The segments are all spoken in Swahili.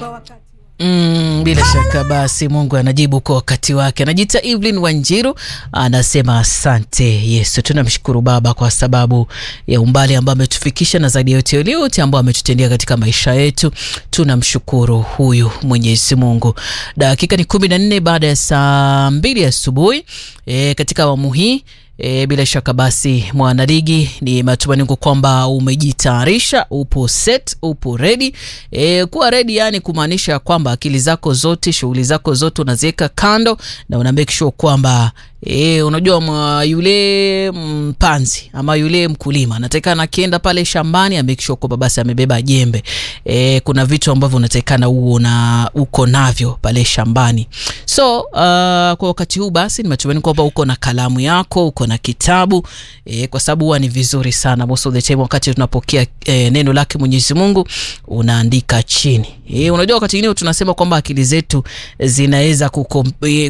kwa wakati Mm, bila shaka basi Mungu anajibu kwa wakati wake. Anajiita Evelyn Wanjiru, anasema asante Yesu. Tunamshukuru Baba kwa sababu ya umbali ambao ametufikisha na zaidi ya yote yale yote ambao ametutendea katika maisha yetu. Tunamshukuru huyu Mwenyezi Mungu. Dakika ni kumi na nne baada ya saa mbili asubuhi e, katika awamu hii E, bila shaka basi mwanaligi, ni matumaini kwamba umejitayarisha, upo set, upo ready. E, kuwa ready yani kumaanisha kwamba akili zako zote, shughuli zako zote unaziweka kando na una make sure kwamba E, unajua mwa yule mpanzi ama yule mkulima anatakikana akienda pale shambani a make sure kwamba basi amebeba jembe. E, kuna vitu ambavyo unatakikana uo na uko navyo pale shambani. So uh, kwa wakati huu basi ni matumaini kwamba uko na kalamu yako, uko na kitabu e, kwa sababu huwa ni vizuri sana most of the time wakati tunapokea e, neno lake Mwenyezi Mungu unaandika chini. E, unajua wakati mwingine tunasema kwamba akili zetu zinaweza kukom, e,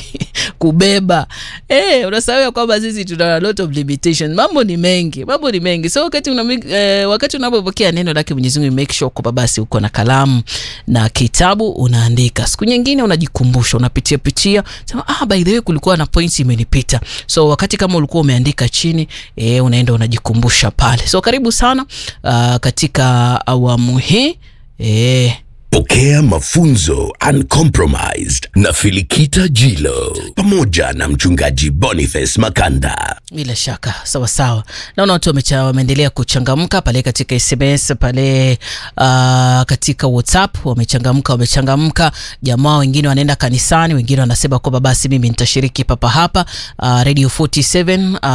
kubeba Eh, unasahau kwamba sisi tuna a lot of limitations. Mambo ni mengi, mambo ni mengi. So wakati una eh, wakati unapopokea neno lake Mwenyezi Mungu make sure kwamba basi uko na kalamu na kitabu unaandika. Siku nyingine unajikumbusha, unapitia pitia, sema ah, by the way kulikuwa na points imenipita. So wakati kama ulikuwa umeandika chini, eh, unaenda unajikumbusha pale. So karibu sana uh, katika awamu hii eh Pokea mafunzo Uncompromised na Filikita Jilo pamoja na mchungaji Boniface Makanda. Bila shaka sawa sawa, naona watu wameendelea kuchangamka pale katika SMS pale, uh, katika WhatsApp wamechangamka, wamechangamka. Jamaa wengine wanaenda kanisani, wengine wanasema kwamba basi mimi nitashiriki papa hapa uh, Radio 47 uh,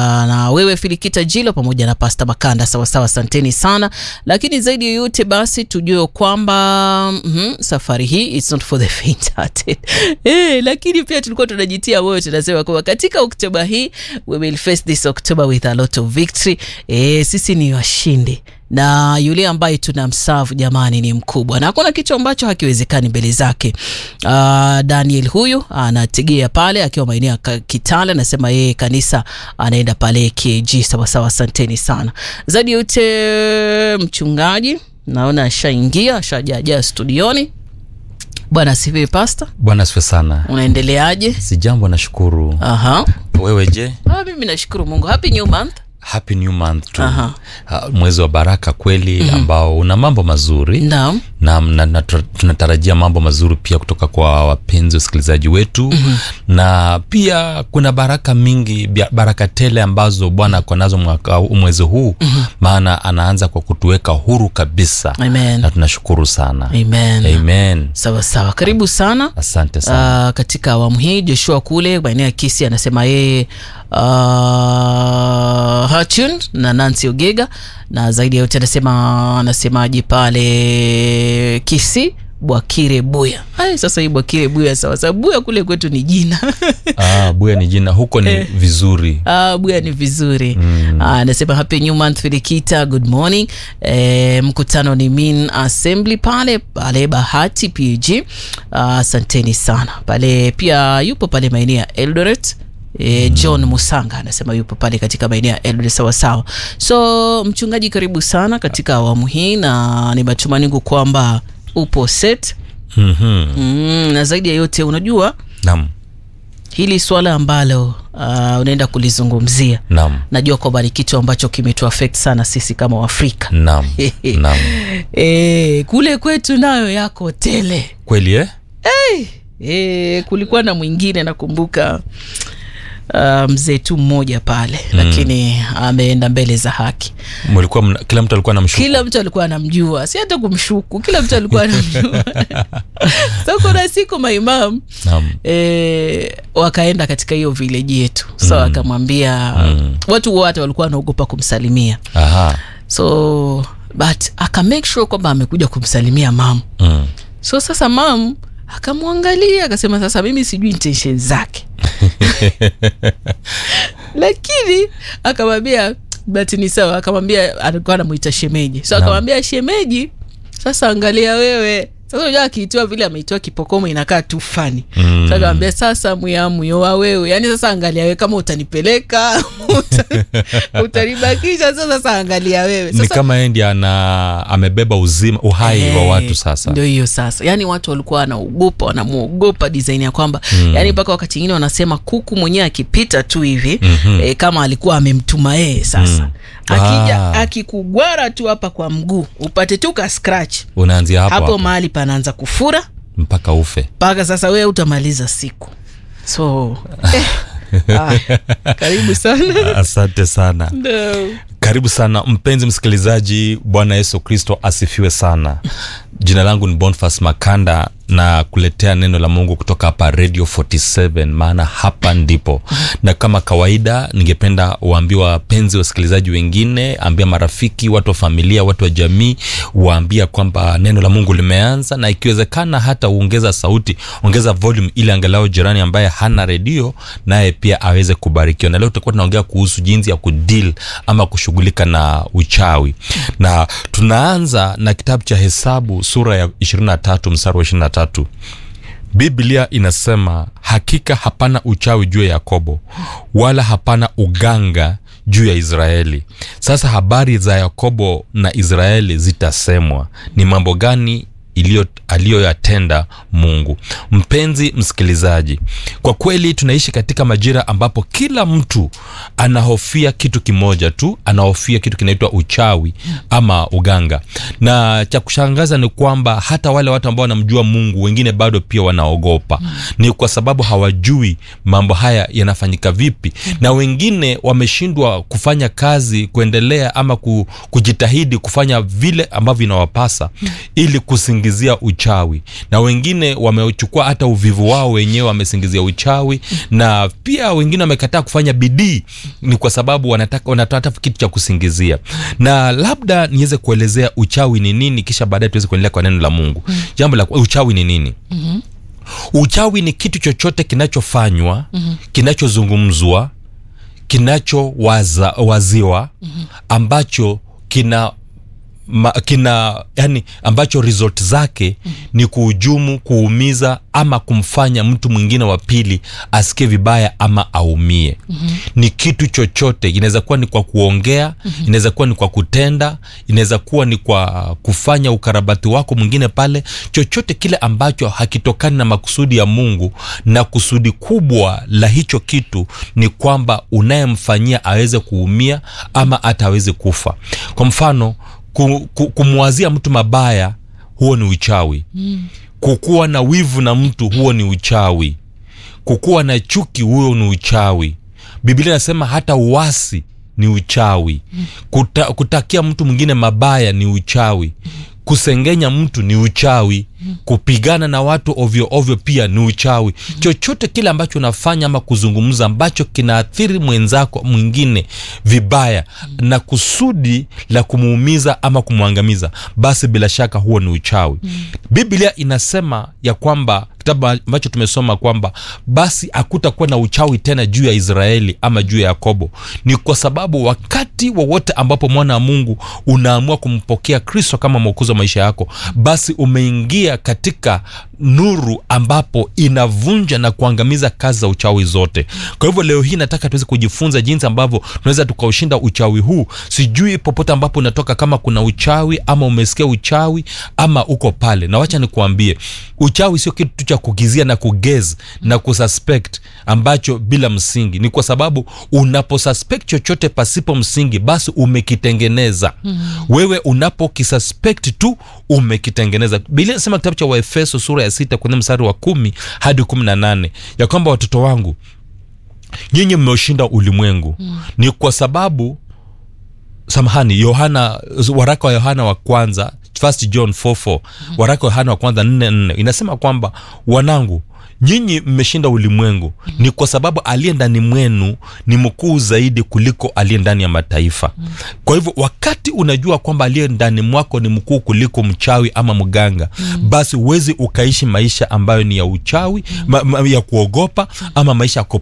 na wewe Filikita Jilo pamoja na Pastor Makanda. Sawa sawa, asanteni sana, lakini zaidi ya yote basi tujue kwamba Mm -hmm, safari hii it's not for the faint hearted. Eh, lakini pia tulikuwa tunajitia moyo tunasema kwamba katika Oktoba hii we will face this October with a lot of victory. Eh, sisi ni washindi na yule ambaye tunamsavu jamani ni mkubwa na hakuna kitu ambacho hakiwezekani mbele zake. Uh, Daniel huyu anategea pale akiwa maeneo ya Kitale, anasema yeye kanisa anaenda pale KG. Sawa sawa, asanteni sana. Zaidi yote mchungaji naona ashaingia ashajaja studioni. Bwana asifiwe pasta. Bwana asifiwe sana. Unaendeleaje? Si jambo, nashukuru. Aha. Wewe je? Ah, mimi nashukuru Mungu. Happy new month. Happy new month tu. Aha. Uh, mwezi wa baraka kweli mm-hmm. ambao una mambo mazuri Naam. na, na, na tunatarajia mambo mazuri pia kutoka kwa wapenzi wasikilizaji wetu mm-hmm. na pia kuna baraka mingi baraka tele ambazo bwana ako nazo mwaka mwezi huu mm-hmm. maana anaanza kwa kutuweka huru kabisa Amen. na tunashukuru sana Amen. Amen. Sawa sawa, karibu sana. asante sana Uh, katika awamu hii Joshua kule maeneo ya Kisi anasema yeye uh, Hachun na Nancy Ogega na zaidi ya yote anasema anasemaje pale Kisi Bwakire Buya. Ai, sasa hii Bwakire Buya sawa sawa, Buya kule kwetu ni jina ah, buya ni jina huko ni vizuri Ah, Buya ni vizuri mm. Anasema happy new month Filikita, good morning. E, mkutano ni Min Assembly pale pale Bahati PG. Asanteni sana pale, pia yupo pale maeneo ya Eldoret. E, John Musanga anasema yupo pale katika maeneo ya Eldoret sawa sawa. So mchungaji, karibu sana katika awamu hii, na ni matumaini kwamba upo set mm-hmm. mm, na zaidi ya yote unajua nam hili swala ambalo uh, unaenda kulizungumzia nam najua kwamba ni kitu ambacho kimetu affect sana sisi kama Waafrika. nam nam E, kule kwetu nayo yako tele. kweli eh? E, kulikuwa na mwingine nakumbuka uh, mzee tu mmoja pale mm. lakini ameenda mbele za haki. mlikuwa mna, kila mtu alikuwa namshuku Kila mtu alikuwa anamjua, si hata kumshuku, kila mtu alikuwa anamjua so kuna siku maimam Naam. e, wakaenda katika hiyo vileji yetu so mm. akamwambia mm. watu wote walikuwa wanaogopa kumsalimia Aha. so but aka make sure kwamba amekuja kumsalimia mam Mm. so sasa mam akamwangalia akasema sasa mimi sijui intention zake lakini akamwambia but ni sawa akamwambia alikuwa anamwita shemeji so Naam. akamwambia shemeji sasa angalia wewe sasa unajua akiitiwa vile ameitiwa kipokomo inakaa tu fani mm. sasa kaambia sasa mwiamuyo wa wewe yani sasa angalia wewe kama utanipeleka uta- utanibakisha sasa sasa angalia wewe ni sasa kama yeye ndiye ana amebeba uzima uhai wa Eh, watu sasa ndio hiyo sasa yaani watu walikuwa wanaogopa wanamwogopa design ya kwamba mm. yaani mpaka wakati ingine wanasema kuku mwenyewe akipita tu hivi mm-hmm. e, kama alikuwa amemtuma yeye sasa mm. akija Ah. akikugwara tu hapa kwa mguu upate tu ka scratch unaanzia hapo, hapo, hapo, mahali panaanza kufura mpaka ufe mpaka sasa wewe utamaliza siku so eh, haya, karibu sana asante sana no. karibu sana mpenzi msikilizaji bwana yesu kristo asifiwe sana jina langu ni bonfas makanda na kuletea neno la mungu kutoka hapa radio 47 maana hapa ndipo na kama kawaida ningependa waambie wapenzi wasikilizaji wengine ambia marafiki watu wa familia watu wa jamii waambia kwamba neno la mungu limeanza na ikiwezekana hata uongeza sauti ongeza volume ili angalau jirani ambaye hana redio naye pia aweze kubarikiwa na leo tutakuwa tunaongea kuhusu jinsi ya kudeal ama kushughulika na uchawi na tunaanza na kitabu cha hesabu sura ya 23 mstari wa 23 biblia inasema hakika hapana uchawi juu ya yakobo wala hapana uganga juu ya israeli sasa habari za yakobo na israeli zitasemwa ni mambo gani iliyo aliyoyatenda mungu mpenzi msikilizaji kwa kweli tunaishi katika majira ambapo kila mtu anahofia kitu kimoja tu anahofia kitu kinaitwa uchawi ama uganga na cha kushangaza ni kwamba hata wale watu ambao wanamjua mungu wengine bado pia wanaogopa ni kwa sababu hawajui mambo haya yanafanyika vipi na wengine wameshindwa kufanya kazi kuendelea ama ku, kujitahidi kufanya vile ambavyo inawapasa ili kusingizia uchawi na wengine wamechukua hata uvivu wao wenyewe wamesingizia uchawi na pia wengine wamekataa kufanya bidii ni kwa sababu wanataka wanataka kitu cha kusingizia na labda niweze kuelezea uchawi ni nini kisha baadaye tuweze kuendelea kwa neno la mungu jambo la uchawi ni nini uchawi ni kitu chochote kinachofanywa mm-hmm. kinachozungumzwa kinachowaziwa mm-hmm. ambacho kina ma, kina yani ambacho result zake mm-hmm. ni kuhujumu kuumiza ama kumfanya mtu mwingine wa pili asikie vibaya ama aumie mm-hmm. ni kitu chochote inaweza kuwa ni kwa kuongea mm-hmm. inaweza kuwa ni kwa kutenda inaweza kuwa ni kwa kufanya ukarabati wako mwingine pale chochote kile ambacho hakitokani na makusudi ya mungu na kusudi kubwa la hicho kitu ni kwamba unayemfanyia aweze kuumia ama hata aweze kufa kwa mfano ku, ku, kumwazia mtu mabaya huo ni uchawi mm. kukuwa na wivu na mtu huo ni uchawi kukuwa na chuki huo ni uchawi biblia inasema hata uasi ni uchawi Kuta, kutakia mtu mwingine mabaya ni uchawi kusengenya mtu ni uchawi kupigana na watu ovyo ovyo pia ni uchawi chochote kile ambacho unafanya ama kuzungumza ambacho kinaathiri mwenzako mwingine vibaya na kusudi la kumuumiza ama kumwangamiza basi bila shaka huo ni uchawi biblia inasema ya kwamba kitabu ambacho tumesoma kwamba basi hakutakuwa na uchawi tena juu ya israeli ama juu ya yakobo ni kwa sababu wakati wowote ambapo mwana wa mungu unaamua kumpokea kristo kama mwokozi wa maisha yako basi umeingia katika nuru ambapo inavunja na kuangamiza kazi za uchawi zote kwa hivyo leo hii nataka tuweze kujifunza jinsi ambavyo tunaweza tukaushinda uchawi huu sijui popote ambapo unatoka kama kuna uchawi ama umesikia uchawi ama uko pale na wacha nikuambie uchawi sio kitu cha kugizia na kugez na kususpect ambacho bila msingi ni kwa sababu unaposuspect chochote pasipo msingi basi umekitengeneza mm. wewe unapokisuspect tu umekitengeneza biblia inasema kitabu cha waefeso sura ya sita kwenye mstari wa kumi hadi kumi na nane ya kwamba watoto wangu nyinyi mmeushinda ulimwengu mm. ni kwa sababu samahani yohana waraka wa yohana wa kwanza first john 44 mm. waraka wa yohana wa kwanza 44 inasema kwamba wanangu nyinyi mmeshinda ulimwengu mm. ni kwa sababu aliye ndani mwenu ni mkuu zaidi kuliko aliye ndani ya mataifa mm. kwa hivyo wakati unajua kwamba aliye ndani mwako ni mkuu kuliko mchawi ama mganga mm. basi huwezi ukaishi maisha ambayo ni ya uchawi mm. ma, ma, ya kuogopa ama maisha ya